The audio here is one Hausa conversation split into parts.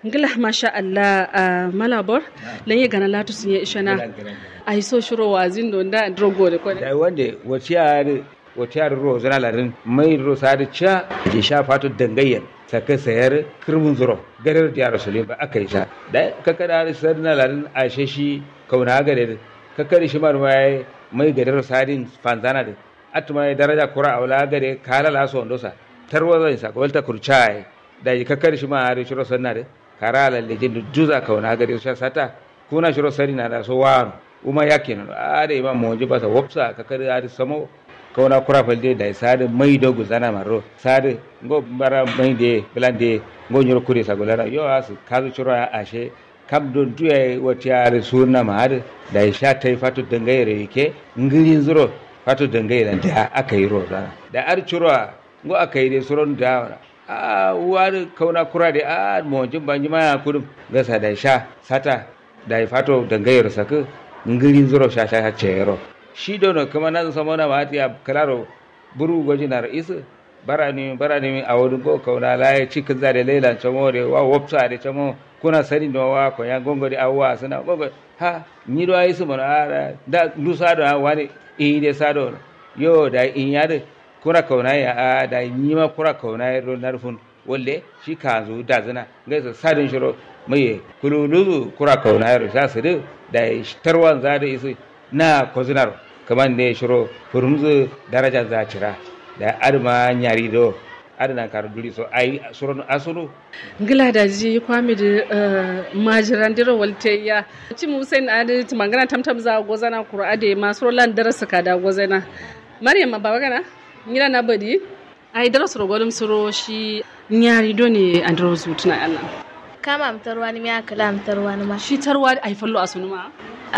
ngila masha Allah a malabor lan ye gana latu sun ye ishana ai so shiro wazin don da drogo da kone da wanda waciyar waciyar ro zana larin mai ro sadi cha ke sha fatu dangayyar saka sayar kirmun zuro garar da rasulun ba aka yi sa da kakada sarna larin ashe shi kauna gare kakari shi mar mai mai gadar sadin fanzana da atuma daraja kura awla gare kala la so ndosa tarwa zan sa kwalta kurchai da kakari shi ma ari shiro sanna da kara la lejin juza kauna gare sha sata kuna shiro sari na da so waro uma yake no are ma monji basa wopsa kakari ari samo kauna kura falde da sade mai dogu zana maro sade ngo bara mai de blande ngo nyoro kure sa golara yo asu kazu shiro ashe kam don tuya wata yare suna ma da sha ta yi fatu dangayere yake ngirin zuro fatu dangayere da aka yi roza da ar churwa ngo aka yi de suron da a wani kauna kura da a mawajin banji ma kudum gasa da sha sata da ya fatu dangayere saka ngirin zuro sha sha cero shi dono kuma na sama na ma ya kalaro buru gwaji na ra'isu barani barani a wurin ko kauna la ya cikin zare lailan chamo de wa wopsa de chamo kuna sani da wa ko ya gongo di awwa suna gongo ha ni do ayi su mana ara da du sa do wani e de sa do yo da in ya de kuna kauna ya a da ni ma kuna kauna ya ro narfun walle shi ka zo da zina ga sa sadin shiro mai kululu kura kauna ya sa su da tarwan za da isu na kozinar kaman ne shiro furumzu daraja za cira da arma nyari do adana kar duri so ai suron asulu ngila da ji kwami da majiran dira walteya ci mu sai na da mangana tamtam za gozana qur'ade ma surolan darasa ka da gozana maryam ma baba kana ngila na badi ai darasa ro golum suro shi nyari do ne andro zutuna Allah kama amtarwa ni miya kala amtarwa ni ma shi tarwa ai fallo asunu ma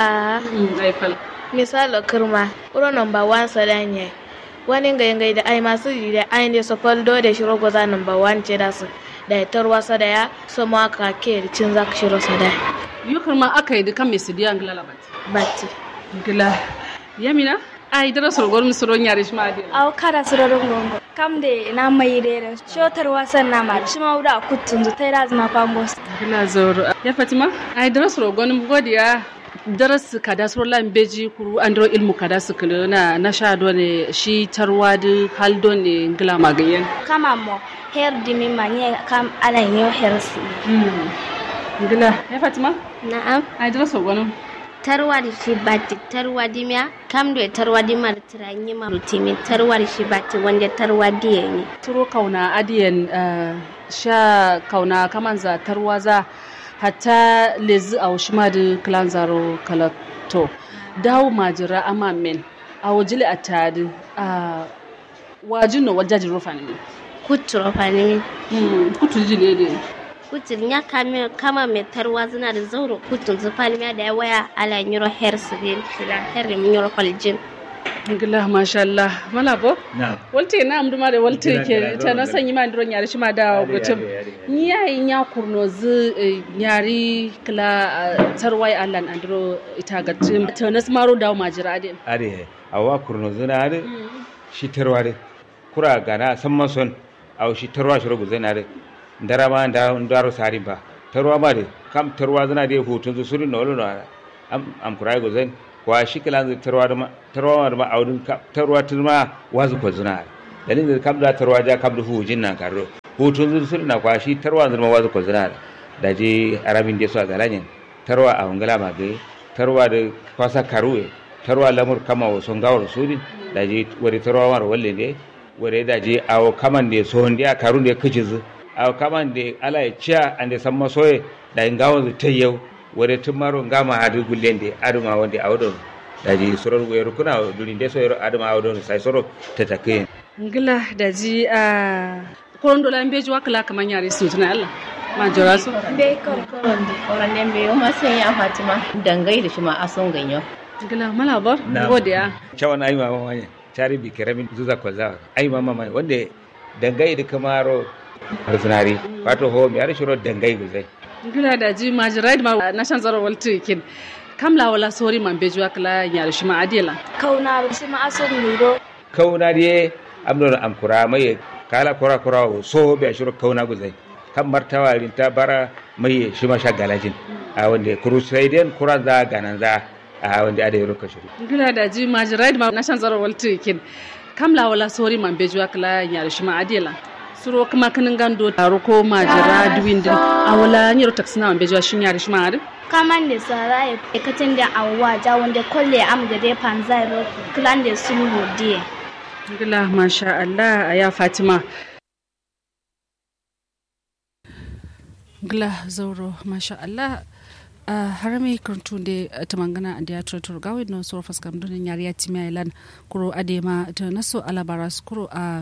a ai fal misalo kirma uro number 1 sadanye wani ngai ngai da ai masu yi da ai ne sofal do da shiro goza number 1 ce da su da ya tarwa sada ya so ma ka ke da cin zaka shiro sada yukar ma aka yi dukan mai sidiya ngila labat batti ngila yamina ai dara sorgor mi soron yare shi ma ade aw kara sororon gongo kam de na mai rere shotar wasan na ma shi ma wuda kutun zu tai razna pambos ngila zoro ya fatima ai dara sorgor mi godiya daras kada surlan beji kuru andro ilmu kada su kulu na na sha do ne shi tarwa da haldo ne ngila magayen kama mo her dimi manye kam ala nyo her si ngila ya fatima na'am ai dara sorgor tarwar shi bati tarwa dimya kam do tarwa dimar tiranyi marutimi tarwar shi bati wanda tarwa diye ne turo kauna adiyan sha kauna kaman za tarwa za hatta lezi a washima da klan zaro kalato dawo majira ama men a wajili a tadi a wajin no wajajin rufa ne kutu rufa ne kutu jile ne kutun ya kame kama mai tarwa zina da zauro kutun zufani da ya waya ala nyuro her sirin kila her nyuro kwaljin ngila masha Allah mala bo na walte na amdu ma da walte ke ta na sanyi ma ndron yari shi ma da gutum ni yayi nya kurno zu yari kila tarwai Allah andro ita ga tim ta nas maro dawo majira de are awa kurno zina are shi tarware kura gana san mason aw shi tarwa shi rubu zina are ndara ma nda ndaro sari ba tarwa ma de kam tarwa zina de hutun zu surin no lo am am kurai go zan wa shi kala zai tarwa da ma tarwa ma audun tarwa turma wazu ko zina dalin da kam da tarwa ja kam da hujin nan karo hutun zu surin na kwa shi tarwa zuma wazu ko zina da je arabin de so a galanyen tarwa a hungala ma gai tarwa da kwasa karuwe tarwa lamur kama wa son gawar sudin da je wari tarwa mar walle ne wari da je awo kaman de so ndiya karun de kijizu awo kaman de ala ya ciya ande samma soye da ngawon zu tayyau wari tumaro ngama hadu gullende aduma wonde awdon daji soror weru kuna duri nde so yero aduma awdon sai soro tatake ngila da ji a koron dola beji wakala kaman yare su tuna Allah ma jora su be kor koron de Oran den be ma sai ya Fatima dangai da shi ma ason ganyo. ngila mala bor godiya chawan ai mama manya chari bi keramin zuza kwaza ai mama manya wande dangai da kamaro arsunari wato ho mi ar shiro dangai guzai ngila da ji majira ma na shan zaro walte kin kamla wala sori man beji wakala yare shi ma adela kauna shi ma ason nido kauna die amnon am kura mai kala kura kura so be shiro kauna guzai kan martawa rinta bara mai shi ma sha galajin a wanda kurusaidian kuran za ganan za a wanda ada yaro kashiri gila da ji majiraid ma na shan zaro walti kin kamla wala sori man bejuwa kala nyar shi ma adela suro kuma kanin gando taro ko majira duwindin a wala nyaro taksina man bejuwa shin yar shi ma adi kaman da sara ya katin da awwa ja wanda kolle am da dai panzai ro klan da sun hodiye gila masha Allah ya Fatima gila zauro masha Allah a harami kurtu da ta mangana a diya turaturu gawi na soro faskam dunin yari ya timi ailan kuro adema ta naso alabara su kuro a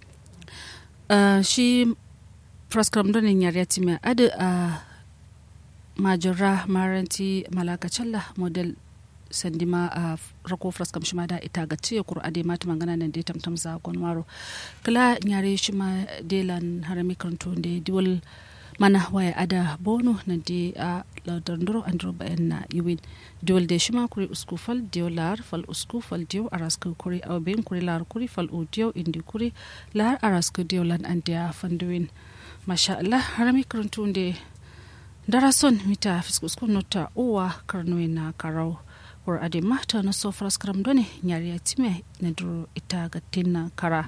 shi faskam dunin yari ya timi adi a majira maranti malakacalla model sandima a rako fraskam shima da ita ga ce kuro ade mata mangana nan dai tamtam za gonwaro kala nyare shima delan harami kurtu da diwal mana waya ada bono na de a lardandoro andro bayan na yiwin diol de shima kuri usku fal dio lar fal usku fal dio arasku kuri aw ben kuri lar kuri fal u dio indi kuri lar arasku dio lan andia fanduin masha Allah harami kuruntu de darason mita fisku usku nota uwa karnoy na karau war ade mata na so fraskram done nyari ya time na duro ita ga tinna kara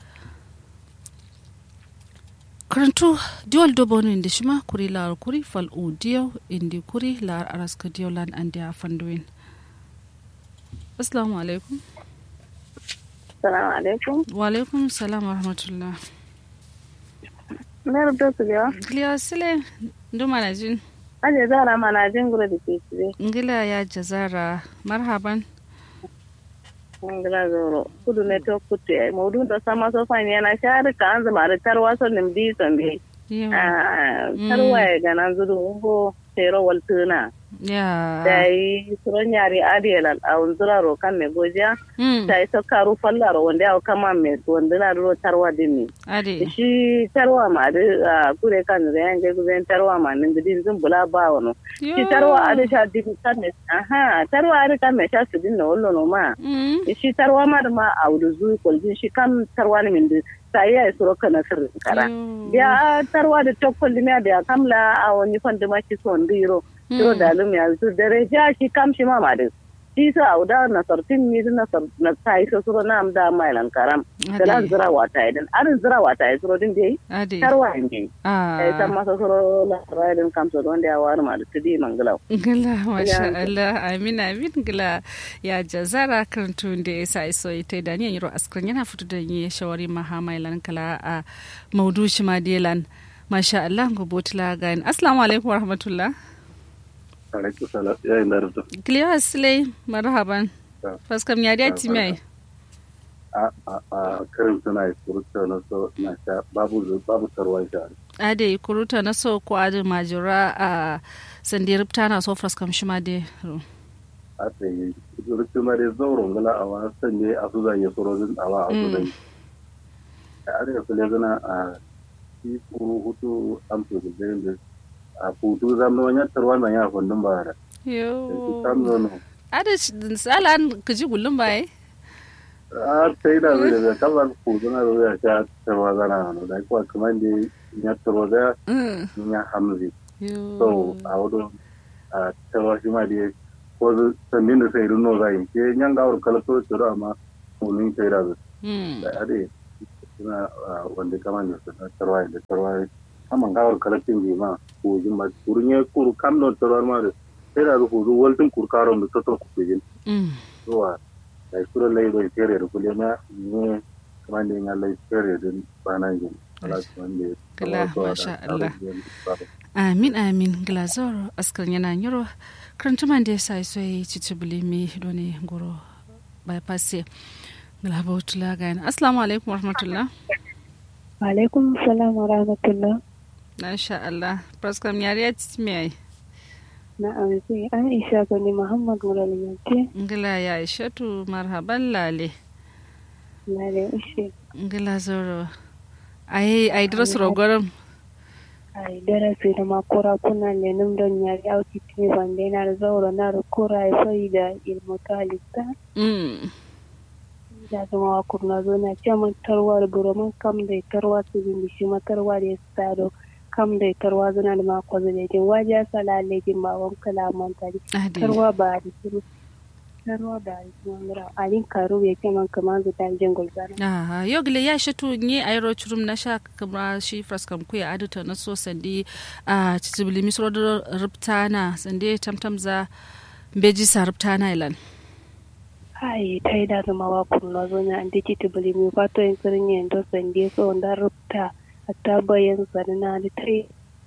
karantu diwal dobo no indi shima kuri lar kuri fal u diyo indi kuri lar araska diyo lan andi a fanduin assalamu alaikum Salamu alaikum. wa alaikum salam wa rahmatullah Mayar da su biya. giliya sile ndo mana jin Aje zara mana jin gura da ke cire. ngila ya jazara marhaban Ngila zoro. Kudu ne to kutu ya. Maudu da sama so fani yana shari ka an zama da tarwa so nim bi son bi. Yau. Tarwa ya gana zuru ungo tero waltuna. ya Da yi suron yari adiyal a unzura ro kan me gojiya. Mm, Ta yi so karu fallaro wanda ya kama me wanda na ro tarwa dimi. ade Shi tarwa ma da kure kan da yan je guzen tarwa ma nin gidin zun bula ba wano. Yo. shi tarwa ada sha dibi kan me aha tarwa ada kan me sha su din no wollo no ma Mm, shi tarwa ma da ma audu zu koljin shi kam tarwa ne min sai ya suro kana sir kara yo. ya tarwa da tokkol ne da kamla a wani fanda ma shi son diro suro da lum ya zu dare ja shi kam shi ma ma da shi sa auda na sartin ni na sar na sai so suro na am da mailan karam da lan ade zira wata idan arin zira wata ya suro din dai ade tarwa ne ah eh san masa suro la raidin kam so don da ya war ma da tudi mangalau Gila, masha Allah, amin amin gila ya jazara kan tun da ya sa iso ita da ni yiro askrin yana fito da ni shawari mahamailan kala a maudu shi madelan. Masha Allah, gobotila gain. Assalamu alaikum wa rahmatullah. alaikum salam ya yi narda Giliya Asilai, marhaban. Ya. Faskam ya da timai. a a a karin suna yi surutu na so na sha babu zu- babu sarwa sha Ade kuruta na so ko ade majura a sandir tana so faskam shi ma de. a ta yi surutu ma dai zauren gala a wasan ne a su zan yi surozin a wa a su zan yi a arewa su zana a shi kuru hutu amsu da zai da a hutu zama wani tarwa na ya fundin ba da shi Yo. sam zono Ade salan kaji gullum bai. a ta yi da zai da kamar hutu na da zai sha tarwa zana na da kuwa kamar da ya tarwa da Mm. ya hamzi Yo. so a wudu a tawa shi ma dai ko zu sannin da sai runo zai ke nyan gawar kala so tsoro amma mulin sai da su Mm. da ade suna ah, wanda kama ne su na tarwa da tarwa kama gawar kala tin bi ma ko jin ma kurun ya kuru kam no tarwa ma da sai da ku zu waltin kurkaron da toto ku jin Mm. zuwa da kuro lai bai tere da kule ma ne kama ne ya lai tere din bana jin ala kuma ne Kala, masha Allah. amin amin glazor askar yana yiro karantuman da ya sa so yi cici bulimi doni goro bypass glabotula gayan assalamu alaikum warahmatullah alaikum salam wa rahmatullah masha Allah praskam yari ya cici mai ai na amince aisha gani muhammad muralimance ngila ya ishatu marhaban lale na da ishe ngila zoro ai ai dros rogorum ai darasi da makora kuna lenin don yari auki tini bande na da zaura na da kora ya sai da ilmu talista mm da zama wa kurna zo na ce mun tarwa da buroman kam da tarwa su bin shi ma tarwa da ya stado kam da tarwa zuna da mako zalejin waje sala lejin ba wan kala mantari tarwa ba da shiru tarwa ba da shiru alin karu ya ke man kaman zu tan jin gulzana aha yogle ya shi tu ni ayro churum na sha kamra shi fraskam ku ya adata na so sandi a cicibili misro da ruptana sande tamtam za beji sa ruptana ilan ai ta yi da zama wa kurna zo na andi cicibili mi fato yin sirin yin do sande so da rupta hatta bayan sarina da ta yi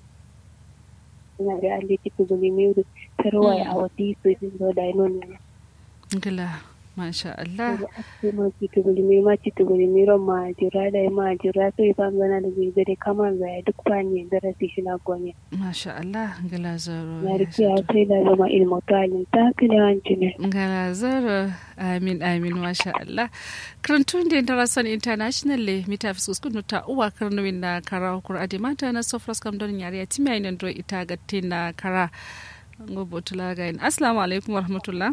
na da andi cicibili mi tarwa ya awati su jin do da ino ne Gila, masha Allah. ma citugulmi ma citugulmi ron ma jira da ma jira sai ban gana da bai zare kamar zai duk fanye darasi shi na gonya. Masha Allah, gila zaro. Na rike ya sai da zama ilmu talin ta kile wanci ne. Gila zaro, amin amin masha Allah. Karantun da International International le mita fi suskun ta uwa karnuwin na kara hukur adi mata na sofras kam don yare ya timiya ina do ita gatti na kara. Gobo tula ga yin. Assalamu alaikum wa rahmatullah.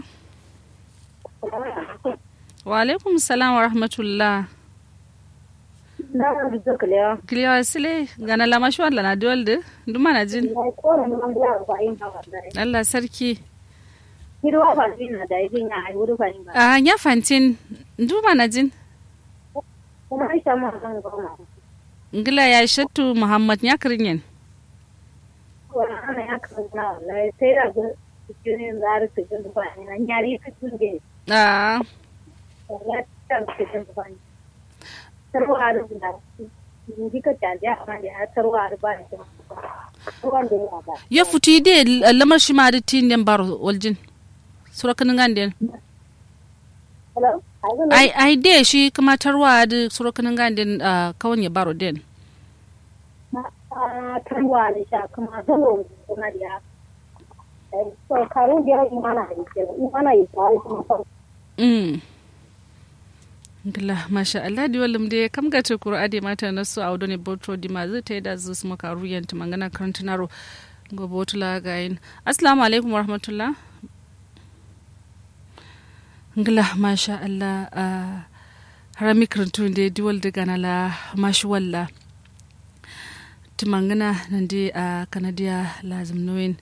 wa alaikum salam wa rahmatullah kiliyawa sile gana lama shi wala na diwalde duma na jin Allah sarki a ya fantin duma na jin ngila ya shattu muhammad ya kirin yin Ah. ya futi de lamar shi ma da tin den baro waljin sura kanin ganden ai ai de shi kuma tarwa da sura kanin ganden kawon ya baro den tarwa da sha kuma zalo kuma da so karun da imana da imana yi ta kuma Mm. Gila, masha Allah di walim de kam ga te kuro ade mata na su audo ne botro di ma zai ta da zu su maka ruyan ta mangana karantinaro go botula ga yin. Assalamu alaikum warahmatullah. Gila, masha Allah a harami karantun de di wal de ganala mashi walla. Tumangana nan de a Canada lazim nuwin.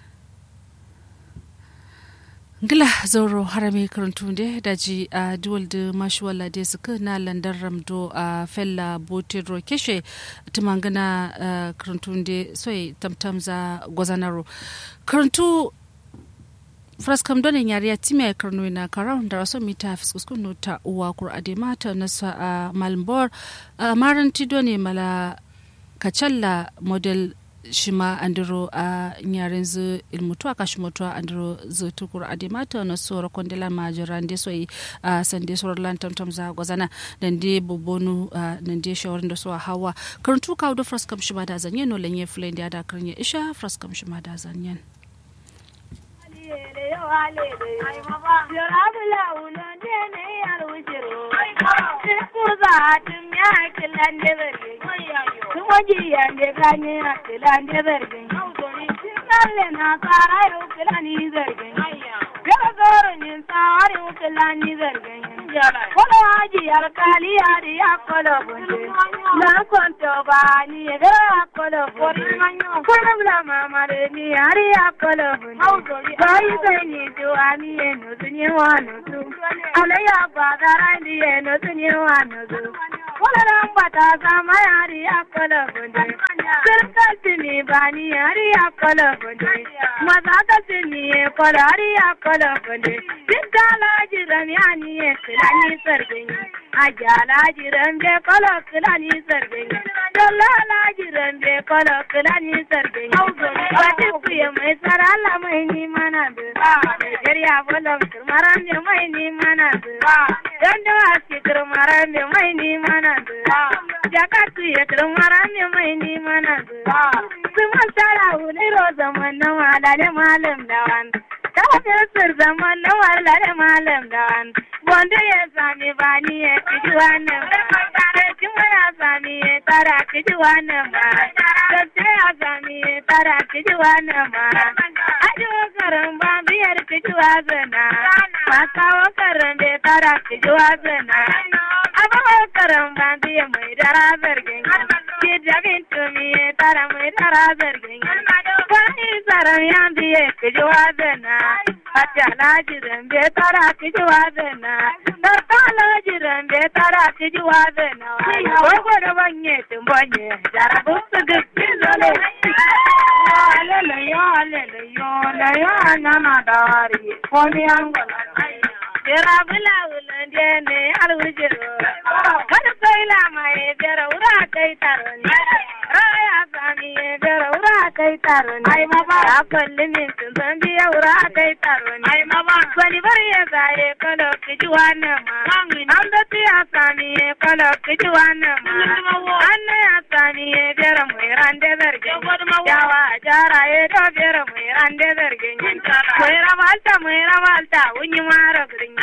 ngila zauro harami karantu de daji a duwal da mashuwala da suka na landar ramdo a fella botero keshe tumangana karantu de soy tamtam za gwazanaro karantu fraskam donin yari ya time karno na karawun da raso mita fiskuskun ta uwa kur ade mata nasa a malmbor a maranti doni mala kacalla model shima andiro a nyaren zu ilmutu aka shi mutu andiro zu tukur ade mata na sora kondela majiran de soyi a sande sora lan tamtam za gwazana dan de bobonu dan de shawarin da so hawa karantu kawo da fraskam shima da zanyen no lenye fulen da da karnya isha fraskam shima da zanyen wajiyande kanye akilande zargin nalle na tsara yau kilani zargin gaba zoro nin tsari kilani zargin kola haji alkali yari ya kola bunde na konto ba ni ga ya kola bunde kola bla mama de ni yari ya kola bunde bai sai ni juwa ni eno tunye wano tu ala ya bagara ni eno tunye wano tu kola rambata sama yari ya kola bunde kirkati ni bani yari ya kola bunde maza ka ni kola yari ya kola bunde Dala jiran ya ni kilani sargin ajala jiran be kola kilani sargin dala jiran be kola kilani sargin wata kuya mai sarala mai ni mana da Nigeria bolam turmaran be mai ni mana da dan da wasi turmaran be mai ni mana da jakatu ya turmaran be mai ni mana da kuma sara wuri ro zaman na wala malam dawan Kafin zaman na warlare malam da wani. Wanda ya sami bani ya kiji wannan ba. Sarki ya sami ya tara kiji wannan ba. Sarki ya sami ya tara kiji wannan ba. Aji wakaran ba biyar kiji wazana. Masa wakaran bai tara kiji wazana. Aba wakaran ba biyar mai dara zargin. Ki jabin tumi ya tara mai dara tara zargin wani tsaron yan biye kiji wazana hatta na jiran be tara kiji wazana sarkala jiran be tara kiji wazana wai gwada banye tumbanye jarabu su gaggi zole alele yo alele yo la yo anana dawari komi angona Jira bula wulan dene alwujiro kada kai la mai jira ura kai taron raya sami jira ura kai taron ai ma ba ya kalli min tun san biya ura kai taron ai ma ba bani bar ya zaye kalo kiji wannan ma an da tiya sami kalo kiji wannan ma an ya sami jira mai rande zargin yawa jara ya to jira mai rande zargin mai rabalta mai rabalta wunyi mara gurin